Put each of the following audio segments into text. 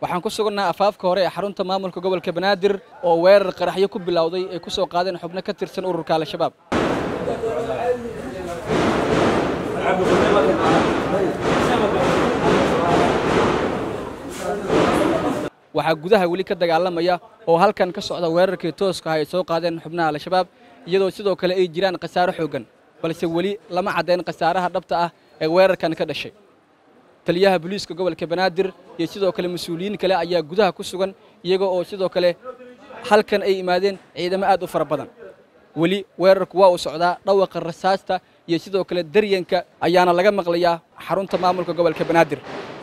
waxaan ku sugannaha afaafka hore ee xarunta maamulka gobolka banaadir oo weerar qaraxyo ku bilowday ay ku soo qaadeen xubno ka tirsan ururka al-shabaab waxaa gudaha weli ka dagaalamaya oo halkan ka socda weerarkii tooska ah ay soo qaadeen xubnaha al-shabaab iyadoo sidoo kale ay jiraan khasaaro xooggan balse weli lama caddayn khasaaraha dhabta ah ee weerarkan ka dhashay taliyaha booliiska gobolka banaadir iyo sidoo kale mas-uuliyiin kale ayaa gudaha ku sugan iyaga oo sidoo kale halkan ay imaadeen ciidamo aad u fara badan weli weerarku waa uu socdaa dhawaqa rasaasta iyo sidoo kale daryanka ayaana laga maqlayaa xarunta maamulka gobolka banaadir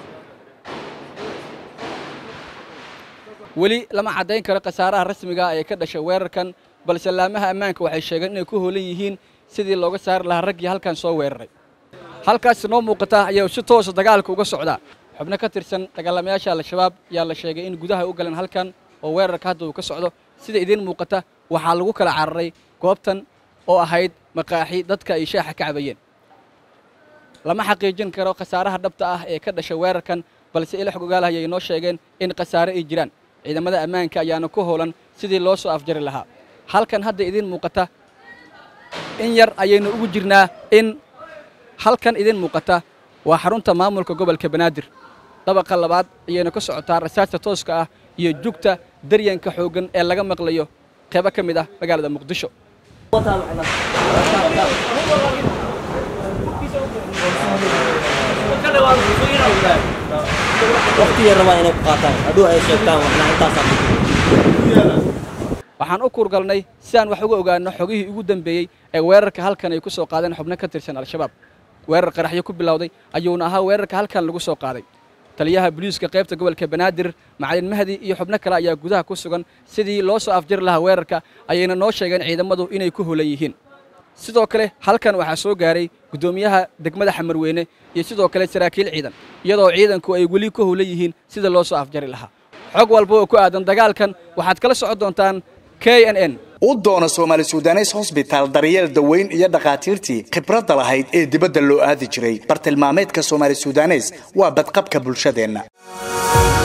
weli lama caddayn karo khasaaraha rasmiga ee ka dhashay weerarkan balse laamaha ammaanka waxay sheegeen inay ku hoolan yihiin sidii looga saari lahaa raggii halkan soo weeraray halkaas noo muuqata ayaa si toosa dagaalka uga socdaa xubno ka tirsan dagaalamayaasha al-shabaab ayaa la sheegay in gudaha u galeen halkan oo weerarka hadda uu ka socdo sida idiin muuqata waxaa lagu kala cararay goobtan oo ahayd maqaaxi dadka ay shaaxa ka cabayeen lama xaqiijin karo khasaaraha dhabta ah ee ka dhashay weerarkan balse ila xog ogaalahay ay noo sheegeen in khasaare ay jiraan ciidamada ammaanka ayaana ku howlan sidii loo soo afjari lahaa halkan hadda idiin muuqata in yar ayaynu ugu jirnaa in halkan idiin muuqata waa xarunta maamulka gobolka banaadir dabaqa labaad ayayna ka socotaa rasaasta tooska ah iyo jugta daryanka xooggan ee laga maqlayo qeybo ka mid ah magaalada muqdisho waxaan u kuurgalnay si aan wax uga ogaano xogihii ugu dambeeyey ee weerarka halkan ay ku soo qaadeen xubno ka tirsan al-shabaab weerar qaraxyo ku bilowday ayuuna ahaa weerarka halkan lagu soo qaaday taliyaha booliiska qaybta gobolka banaadir macalin mahdi iyo xubno kale ayaa gudaha ku sugan sidii loo soo afjari lahaa weerarka ayayna noo sheegeen ciidamadu inay ku holan yihiin sidoo kale halkan waxaa soo gaaray guddoomiyaha degmada xamarweyne iyo sidoo kale saraakiil ciidan iyadoo ciidanku ay weli ku holan yihiin sida loo soo afjari lahaa xog walba oo ku aadan dagaalkan waxaad kala socon doontaan k n n u doono soomaali sudanes hosbitaal daryeel daweyn iyo dhakhaatiirtii khibradda lahayd ee dibadda loo aadi jiray bartilmaameedka soomaali sudanes waa badqabka bulshadeenna